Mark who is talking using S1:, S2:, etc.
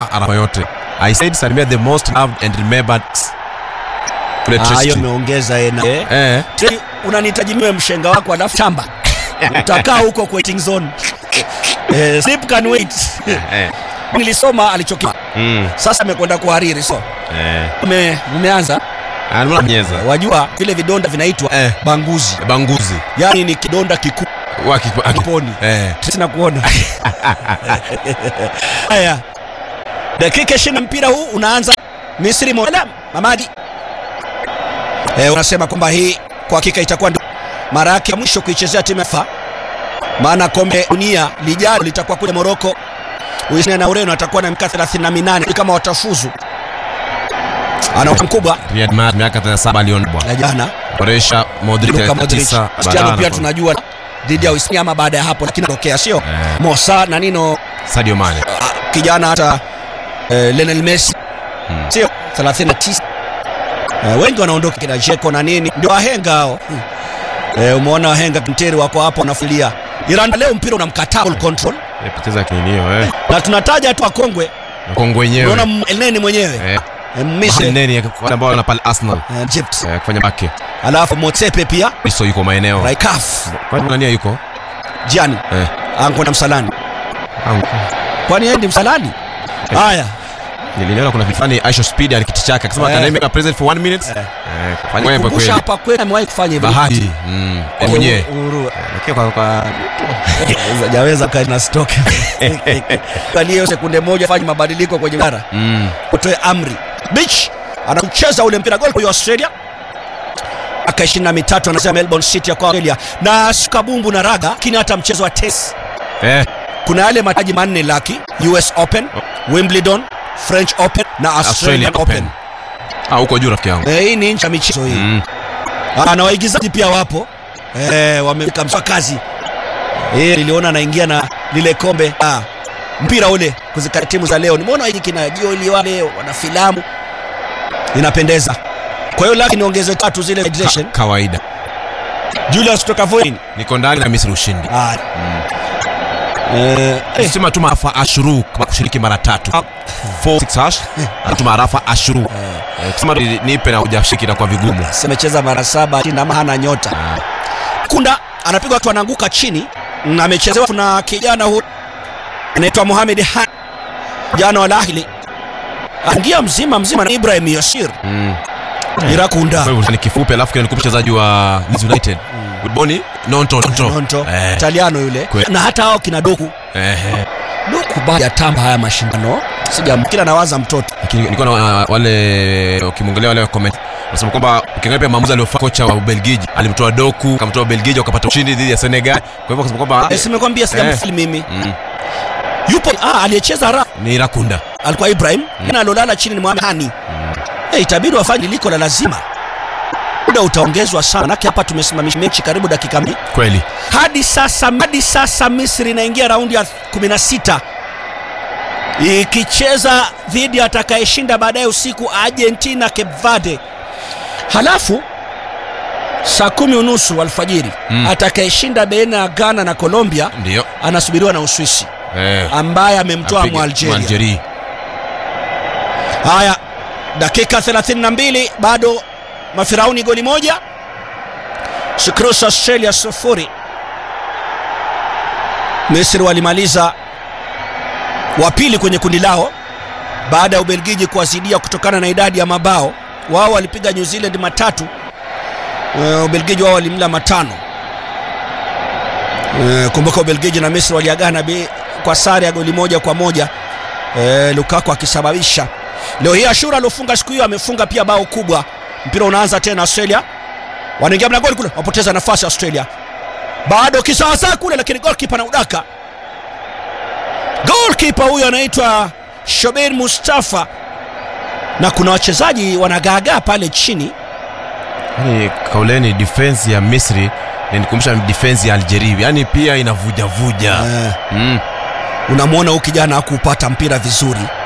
S1: arafa yote i said salimia the most loved and remembered kule
S2: Ah, hiyo
S1: Trish
S2: imeongeza ena eh.
S1: eh
S2: Tena unanihitaji niwe mshenga wako alafu tamba utakaa huko kwa waiting zone eh, sleep can wait
S1: eh
S2: nilisoma alichokima
S1: mm
S2: sasa amekwenda kuhariri so
S1: eh
S2: ume, umeanza
S1: anamla mnyeza
S2: wajua vile vidonda vinaitwa
S1: Eh.
S2: banguzi
S1: banguzi
S2: yaani ni kidonda kikuu
S1: waki waki
S2: Kiponi.
S1: eh
S2: sina kuona haya dakika ishirini na mpira huu unaanza misri moja mamadi e, unasema kwamba hii kwa hakika itakuwa ndio mara yake ya mwisho kuichezea timu ya fa maana kombe dunia lijalo litakuwa kule moroko uhispania na ureno atakuwa na miaka 38 kama watafuzu ana mkubwa
S1: Riyad Mahrez miaka 37 alionbwa
S2: na jana
S1: Boresha Modric
S2: Luka Modric
S1: 39
S2: Cristiano
S1: Barana
S2: pia
S1: kwa-
S2: tunajua dhidi ya Uhispania ama baada ya hapo lakini tokea sio
S1: Eh.
S2: Mosa na nino
S1: Sadio Mane
S2: Ah, kijana hata eh, Lionel Messi
S1: Hmm.
S2: sio 39 eh, wengi wanaondoka kina Jeko na nini ndio wahenga hao hmm. eh, umeona wahenga Kinteri wako hapo wanafulia Iran leo mpira unamkataa ball control
S1: yapoteza kinio eh
S2: na tunataja tu wakongwe
S1: Kongo wenyewe
S2: unaona Elneny mwenyewe
S1: eh
S2: eh, Misri
S1: neni wale ambao wana pale Arsenal
S2: eh, Egypt
S1: eh, kufanya bake
S2: alafu Motsepe pia
S1: Iso yuko maeneo
S2: Raikaf
S1: kwani nani yuko
S2: Gianni
S1: eh
S2: ankwenda msalani
S1: au
S2: kwani yeye ndi msalani haya
S1: niliona kuna vifani Aisha Speed alikiti chake akasema
S2: Eh.
S1: can I make a present for one minute
S2: Eh.
S1: eh fanya wewe
S2: kumbusha
S1: kweli
S2: hapa kweli amewahi kufanya hivyo
S1: bahati mm
S2: Kwa
S1: mwenyewe
S2: uhuru-
S1: lakini kwa kwa
S2: jaweza kana stock kalie sekunde moja fanye mabadiliko kwenye bara
S1: mm
S2: utoe amri beach anaucheza ule mpira gol kwa Australia aka ishirini na mitatu anasema Melbourne City ya kwa Australia na kabumbu na raga lakini hata mchezo wa tennis
S1: eh
S2: kuna yale mataji manne laki US Open Wimbledon French Open na Australian, Open,
S1: ah huko juu rafiki yangu
S2: Eh, hii ni nchi ya michezo hii
S1: mm
S2: Ah, na waigizaji pia wapo eh, wamefika mswa kazi eh, niliona anaingia na lile kombe ah, mpira ule kuzika timu za leo nimeona hiki kina jioli wale wana filamu inapendeza kwa hiyo laki niongeze tatu zile hydration
S1: Ka- kawaida
S2: Julius kutoka Voin
S1: niko ndani na Misri ushindi
S2: ah. eh, eh,
S1: sema tu maafa ashuru kama kushiriki mara tatu
S2: Ah.
S1: 46 hash atuma arafa ashuru Eh, kusema tu nipe na hujashiki na kwa vigumu
S2: amecheza mara saba chini ama hana nyota kunda anapigwa watu anaanguka chini na amechezewa na kijana huyu anaitwa Mohamed Han jana wa Al Ahly angia mzima mzima na Ibrahim Yashir
S1: mm
S2: Irakunda
S1: kwa hivyo ni kifupi alafu kile nikupe mchezaji wa Leeds United Boni Nonto Nonto
S2: Nonto
S1: eh
S2: Italiano yule
S1: Kwe-
S2: na hata hao kina Doku
S1: eh eh.
S2: Doku baada ya tamba haya mashindano sija kila nawaza mtoto
S1: lakini nilikuwa na uh, wale ukimwangalia wale comment nasema kwamba ukiangalia pia maamuzi aliyofanya kocha wa Ubelgiji alimtoa Doku akamtoa Ubelgiji wakapata ushindi dhidi ya Senegal kwa hivyo akasema kwamba
S2: eh, simekwambia sijamfili mimi
S1: mm,
S2: yupo ah, aliyecheza ra
S1: ni Rakunda
S2: alikuwa Ibrahim na alolala chini ni Mohamed Hani eh, itabidi wafanye liko la lazima muda utaongezwa sana manake hapa tumesimamisha mechi karibu dakika mbili
S1: kweli
S2: hadi sasa hadi sasa Misri inaingia raundi ya 16 ikicheza dhidi ya atakayeshinda baadaye usiku Argentina Cape Verde. Halafu saa kumi unusu alfajiri
S1: Mm.
S2: atakayeshinda baina ya Ghana na Colombia
S1: ndio
S2: anasubiriwa na Uswisi
S1: eh
S2: ambaye amemtoa
S1: apige-
S2: Mwalgeria.
S1: Mwalgeria
S2: Haya, dakika 32 bado Mafirauni goli moja, Skrus Australia sufuri. Misri walimaliza wa pili kwenye kundi lao baada ya Ubelgiji kuwazidia kutokana na idadi ya mabao. Wao walipiga New Zealand matatu, uh, Ubelgiji wao walimla matano. Uh, kumbuka Ubelgiji na Misri waliagana bi- kwa sare ya goli moja kwa moja uh, Lukaku akisababisha Leo hii Ashura aliofunga siku hiyo amefunga pia bao kubwa. Mpira unaanza tena Australia. Wanaingia mlangoni kule, wapoteza nafasi Australia. Bado kisawasaa kule lakini goalkeeper na udaka. Goalkeeper huyo anaitwa Shobeir Mustafa. Na kuna wachezaji wanagaagaa pale chini.
S1: yani kauleni defense ya Misri inanikumbusha defense ya Algeria yani pia inavuja vuja
S2: Eh,
S1: mm.
S2: unamwona huyu kijana hakupata mpira vizuri.